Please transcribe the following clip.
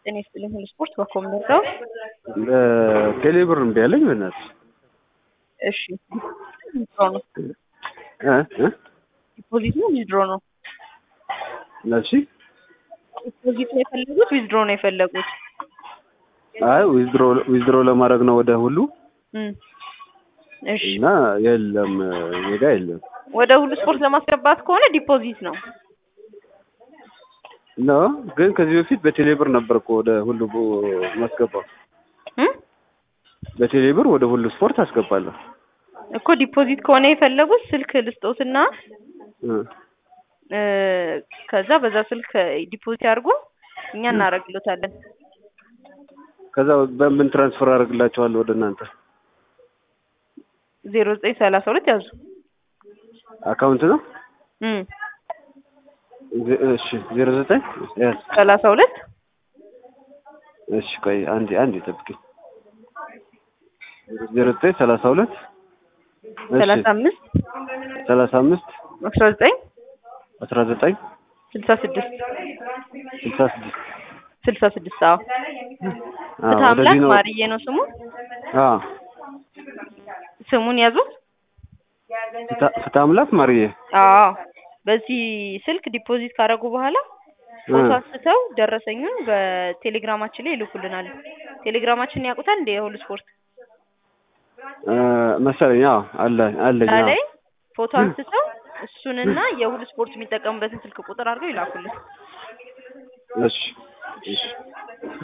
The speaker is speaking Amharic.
ጤና ይስጥልኝ ሁሉ ስፖርት በኮም ደርሰው ቴሌብር እምቢ አለኝ በእናትህ። እሺ ዊዝድሮ ነው እ እ ዲፖዚት ነው ዊዝድሮ ነው እሺ ዲፖዚት ነው የፈለጉት ዊዝድሮ ነው የፈለጉት አይ ዊዝድሮ ዊዝድሮ ለማድረግ ነው ወደ ሁሉ እም እሺ እና የለም እኔ ጋ የለም ወደ ሁሉ ስፖርት ለማስገባት ከሆነ ዲፖዚት ነው ኖ ግን ከዚህ በፊት በቴሌብር ነበር እኮ ወደ ሁሉ ማስገባው እም በቴሌብር ወደ ሁሉ ስፖርት አስገባለሁ እኮ ዲፖዚት ከሆነ የፈለጉት ስልክ ልስጦትና እ እ ከዛ በዛ ስልክ ዲፖዚት አድርጎ እኛ እናደርግሎታለን ከዛ በምን ትራንስፈር አደርግላቸዋለሁ ወደ እናንተ ዜሮ ዘጠኝ ሰላሳ ሁለት ያዙ አካውንት ነው እም ዜ- እሺ ዜሮ ዘጠኝ ያዝ ሰላሳ ሁለት እሺ ቆይ አንዴ አንዴ ጠብቂኝ ዜሮ ዘጠኝ ሰላሳ ሁለት እሺ ሰላሳ አምስት ሰላሳ አምስት አስራ ዘጠኝ አስራ ዘጠኝ ስልሳ ስድስት ስልሳ ስድስት ስልሳ ስድስት አዎ አዎ ፍትሐ አምላክ ወደዚህ ነው ማርዬ ነው ስሙ አዎ ስሙን ያዙት ፍትሐ- ፍትሐ አምላክ ማርዬ አዎ በዚህ ስልክ ዲፖዚት ካደረጉ በኋላ ፎቶ እ አንስተው ደረሰኙን በቴሌግራማችን ላይ ይልኩልናል። ቴሌግራማችንን ያውቁታል እንደ የሁሉ ስፖርት እ መሰለኝ አዎ አለ አለኝ እዛ አዎ ላይ ፎቶ አንስተው እሱንና የሁሉ ስፖርት የሚጠቀሙበትን ስልክ ቁጥር አድርገው ይላኩልን። እሺ እሺ